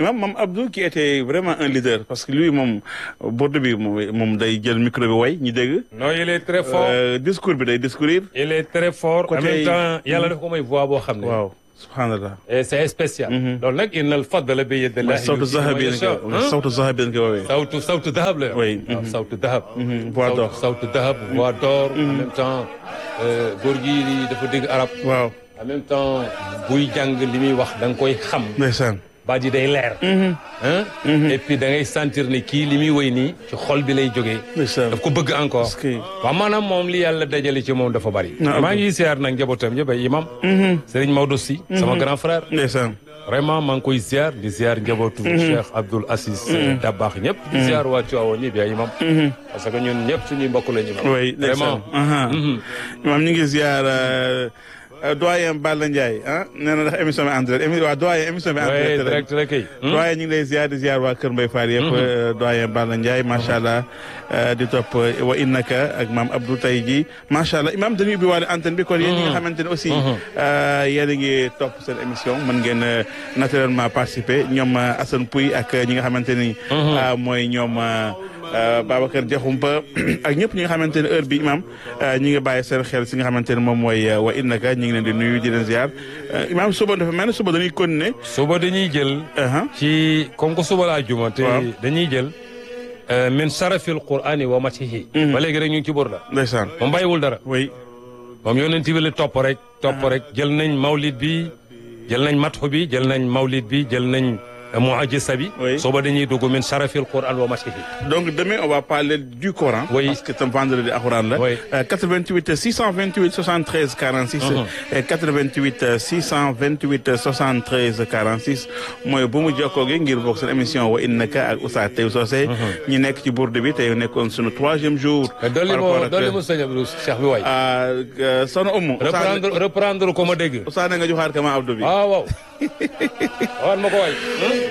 imam Mam Abdou qui était vraiment un leader parce que lui moom Bordeaux bi moom moom day jël micro bi way ñu dégg. non il est très fort. Euh, discours bi day discourir. il est très fort. en Côté- même temps yàlla daf ko may voix boo xam ne. waaw subhanallah. et c'est spécial. loolu nag innal fadla bi yadillahi sawtu zahabi lañ yasha. ko sawtu zahabi lañ ko woowee. sawtu sawtu dahab la. Oui. waaw sawtu dahab. voix d'or. sawtu dahab voix d'or. en même temps euh, góor gi dafa dégg arab. waaw en même temps buy jàng li muy wax da nga koy xam. ndeysaan. baat yi day leer. hein et puis da ngay sentir ne kii li muy woy nii ci xol bi lay jógee. ndeysaan. daf ko bëgg encore. Est-ce que- waaw maanaam moom li yàlla dajale ci moom dafa bari. Na maa ngi ziar nag njabootam yëpp ay imam. Serigne Maodo Sy. sama grand frère. ndeysaan. vraiment maa ngi koy ziar di ziar njabootu. Cheikh Abdoul Aziz. Dabakh ñëpp. di ziar waa Tivaouane ñëpp ay imam. parce que ñun ñëpp suñuy mbokk la ñu. oui ndeysaan. vraiment. aha imam ñu ngi ziar euh, euh, doyen Balla Ndiaye ah nee na ndax émission bi en direct émi waa doyen émission bi en oui direct la. direct rek kay. doyen ñu ngi lay ziar di ziar waa Kër Mbaye Fall yëpp doyen Balla Ndiaye macha allah euh, di topp euh, wa innaka ak maam Abdou tey jii macha allah imam dañuy ubbi waale antenne bi kon yéen ñi nga xamante ne aussi euh, yéen a ngi topp seen émission mën ngeen euh, naturellement participer ñoom euh, Assane Pouy ak ñi nga xamante ni euh, mooy ñoom euh, euh, Babacar Diakhoumpa ak ñëpp ñi nga xamante ne heure bi imam euh, ñi ngi bàyyi seen xel si nga xamante ne moom mooy euh, wa innaka ñi ngi leen di nuyu di leen ziar Euh, imam suba dafa mel ne suba dañuy continuer suba dañuy jël. uh-huh. ci comme que suba laa juma te Waaw. dañuy jël euh, min sarafil qur'ani wa matihi ba léegi rek ñu ngi ci burda ndeysaan moom bàyyiwul dara oui moom yonent bi la topp rek topp rek jël nañ mawlid bi jël nañ matxu bi jël nañ mawlid bi jël nañ muajisa bi Oui. suba dañuy dugg min sarafil qur'an wa matihi Donc demain, on va parler du Coran. Oui. Parce que c'est un vendredi à Coran là. Oui. Euh, 88 628 73 46. et 88 628 73 46. mooy bu mu jokkoo gi ngir bokk seen émission wa innaka ak Oustaz Taïb Socé. ñi nekk ci bourde bi tey nekkoon sunu troisième jour. dolli par rapport ma ak, dolli ma sëñ Abdou Cheikh bi waay ah, euh, soxna Oumou. reprendre reprendre ko ma dégg Oustaz na nga joxaat kama Abdou bi. waaw waaw waan ma ko waay